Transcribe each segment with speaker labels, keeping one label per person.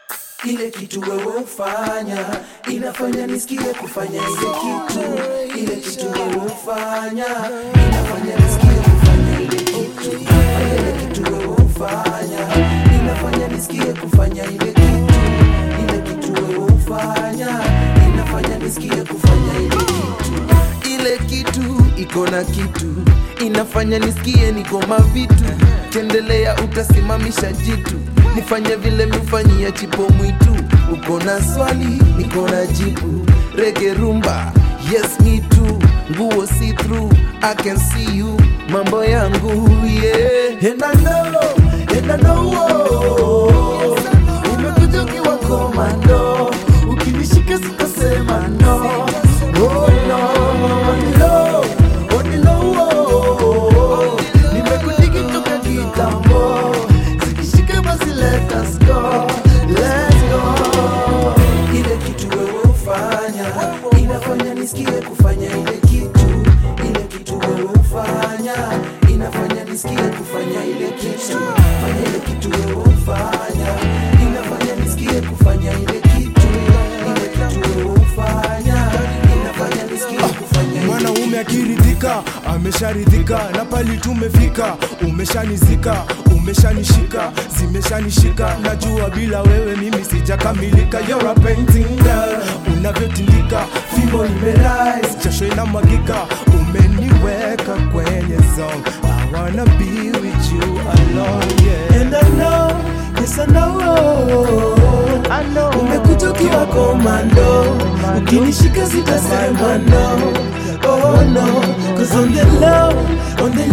Speaker 1: ile kitu wewe ufanya inafanya nisikie kufanya ile kitu ile kitu wewe ufanya inafanya nisikie kufanya ile kitu fanya ile kitu wewe ufanya inafanya nisikie kufanya ile kitu ile kitu wewe ufanya inafanya nisikie kufanya ile kitu ile kitu iko na kitu inafanya nisikie niko mavitu kendelea utasimamisha jitu nifanye vile mifanyia chipo mwitu uko na swali niko na jibu rege rumba yes me too nguo see through i can see you mambo yangu yeah and I know, and I know, oh, umekuja ukiwa komando ukinishika sitasema no Oh no, on the low, on the low, oh. Nimekudigi toka kitambo Zikishika basi let us go, let's go Ile kitu wewe ufanya Inafanya nisikie kufanya ile kitu Ile kitu wewe ufanya Inafanya nisikie kufanya ile kitu Fanya ile kitu wewe ufanya Inafanya nisikie kufanya ile kitu Ile kitu wewe ufanya Inafanya nisikie kufanya ile
Speaker 2: mwanaume akiridhika amesharidhika na pali tumefika umeshanizika umeshanishika zimeshanishika najua bila wewe mimi sijakamilika You're a painting girl unavyotindika fimbo imerise jasho inamwagika umeniweka kwenye zone I wanna be with you alone yeah.
Speaker 1: And I know, yes I know,
Speaker 2: I know.
Speaker 1: umekuja ukiwa komando, ukinishika sitasema no, oh no, cause on the low, on the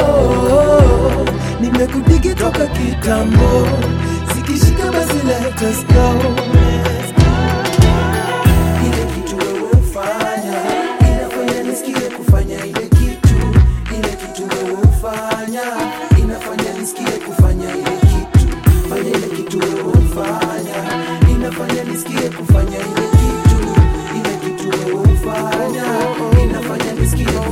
Speaker 1: low, nimekudigi toka kitambo, zikishika basi let us go. Ile kitu wewe ufanya, inafanya nisikie kufanya ile kitu, ile kitu wewe ufanya, inafanya nisikie kufanya ile kitu, fanya ile kitu wewe ufanya, inafanya nisikie kufanya ile kitu, ile kitu wewe ufanya, inafanya nisikie